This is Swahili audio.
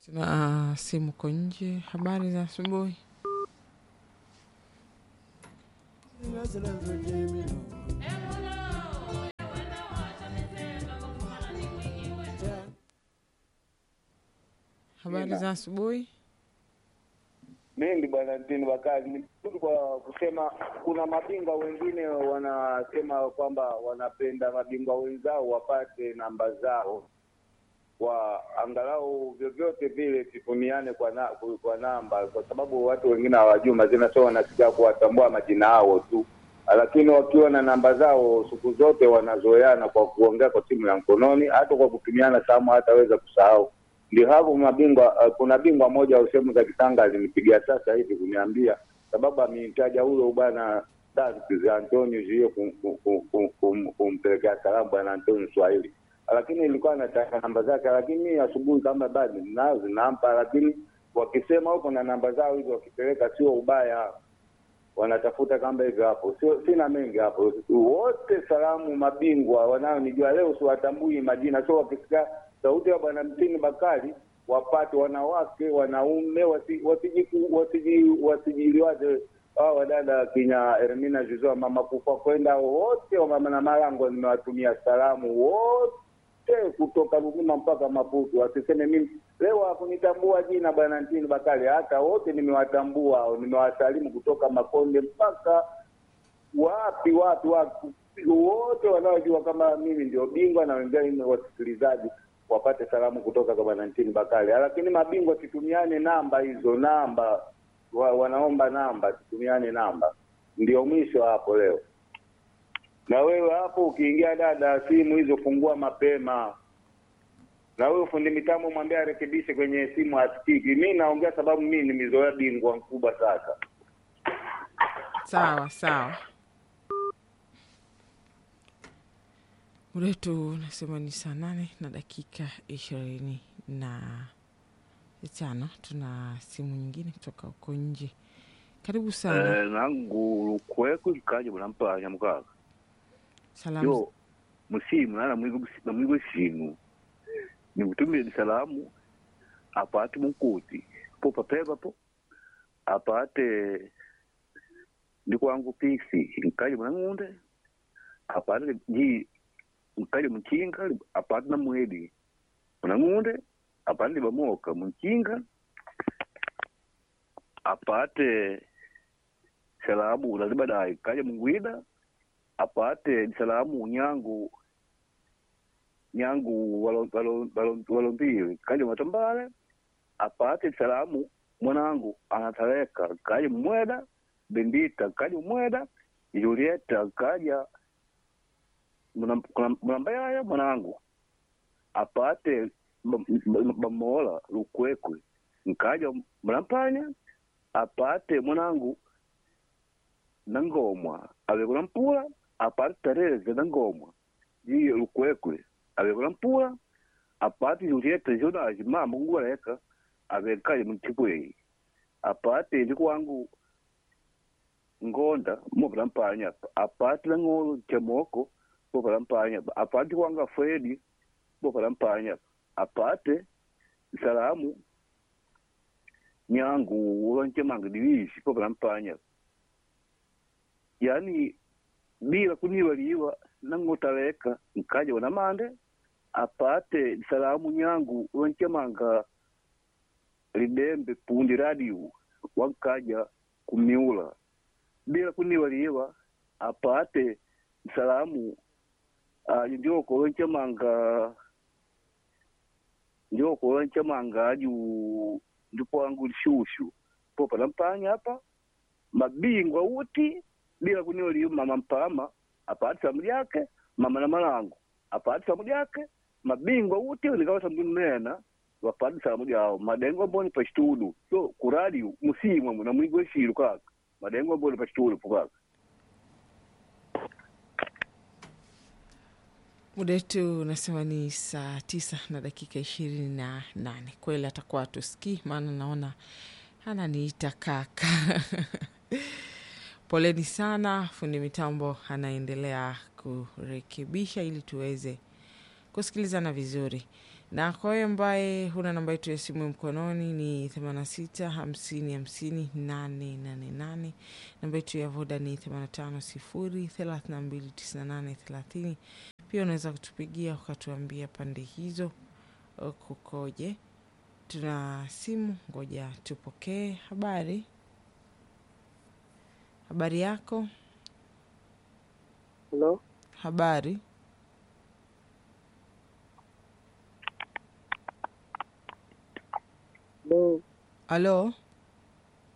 Tuna simu ko nje. Habari za asubuhi. Habari za asubuhi. Mimi bwana Ntini Bakari ni tu kwa kusema, kuna mabingwa wengine wanasema kwamba wanapenda mabingwa wenzao wapate namba zao, kwa angalau vyovyote vile titumiane kwa, na, kwa namba, kwa sababu watu wengine hawajui majina, so wanasikia kuwatambua majina yao tu, lakini wakiwa na namba zao siku zote wanazoeana kwa kuongea kwa simu ya mkononi, hata kwa kutumiana samu hataweza kusahau ndio hapo mabingwa. Uh, kuna bingwa mmoja wa sehemu za Kitanga alinipigia sasa hivi kuniambia, sababu ameitaja huyo bwana Antonio hiyo kumpelekea salamu bwana Antonio Swahili, lakini ilikuwa anataka namba zake, lakini asubuhi kama bado nazo nampa, lakini wakisema huko na namba zao hizo wakipeleka, sio ubaya, wanatafuta kamba hivyo hapo. Sio, sina mengi hapo. Wote salamu mabingwa wanaonijua leo siwatambui majina, sio wakisikia sauti ya bwana Mtini Bakari wapate wanawake wanaume wasijiliwaze hao wadada kinya Ermina Juzoa mama kufa kwenda wote wa mama na Malango, nimewatumia salamu wote kutoka Ruvuma mpaka Maputo, wasiseme mimi leo hakunitambua jina bwana Mtini Bakari, hata wote nimewatambua, nimewasalimu kutoka Makonde mpaka wapi wapi wapi, wote wanaojua kama mimi ndio bingwa na wengine wasikilizaji wapate salamu kutoka kwa bwana Ntini Bakari. Lakini mabingwa situmiane namba hizo, namba wa, wanaomba namba, situmiane namba. Ndio mwisho hapo leo. Na wewe hapo ukiingia dada, simu hizo fungua mapema. Na wewe fundi mitambo mwambie arekebishe kwenye simu asikiki. Mimi naongea sababu mimi nimezoea bingwa mkubwa sasa. Sawa sawa. Muda wetu unasema ni saa nane na dakika ishirini na tano. Tuna simu nyingine kutoka huko nje. Karibu sana. Eh, nangu lukwekwe likaje bunampanya mukaka Salamu. yo musimu nana namwigwe simu nikutumile salamu apate munkuti po papeva po apate ndikwangu pisi nkaje munang'unde apate ji nkaje muchinga apate na mwedi munang'unde apate libamoka muchinga apate salamu ulali baadaye kaja mungwida apate salamu nyangu nyangu walombili kaja matambale apate salamu mwanangu anatareka kaja mweda bendita kaja mweda julieta kaja mnambayaya mwanangu apate bamola lukwekwe nkaja mnampanya apate mwanangu nangomwa avekula mpula apate tereze nangomwa jiyo lukwekwe avekula mpula apate julieta jonaji mama nguleka avekaje mtipweyi apate ndikwangu ngonda mopala mpanya apate lang'olo chamoko popala mpanya apate kwanga fredi popala mpanya apate salamu nyangu ulonchemanga divishi popala mpanya yani bila kuniwaliwa nangotaleka nkaja wana mande apate salamu nyangu ulonchemanga lidembe pundi radio wankaja kumiula bila kuniwaliwa apate salamu uh, ndioko ulonchemanga ndioko ulonchemanga aju ndikwangu lishushu popala mpanya hapa mabingwa uti bila kunioliyo mama mpama apate samu lyake mama na malango apate samu lyake mabingwa uti nikawa samu mena wapate samu lyao madengo mboni pa chitudu so kuradi musimwa muna mwigwe shiru kaka madengo mboni pa chitudu kaka Muda wetu unasema ni saa tisa na dakika ishirini na nane. Kweli atakuwa tusikii, maana naona ananiita kaka. Poleni sana, fundi mitambo anaendelea kurekebisha ili tuweze kusikilizana vizuri. na kwa hiyo ambaye huna namba yetu ya simu mkononi ni 86 50 50 888. Namba yetu ya voda ni 85 0 32 98 30. Pia unaweza kutupigia ukatuambia pande hizo uh, kukoje. Tuna simu, ngoja tupokee. Habari, habari yako? Halo, Habari, halo, halo,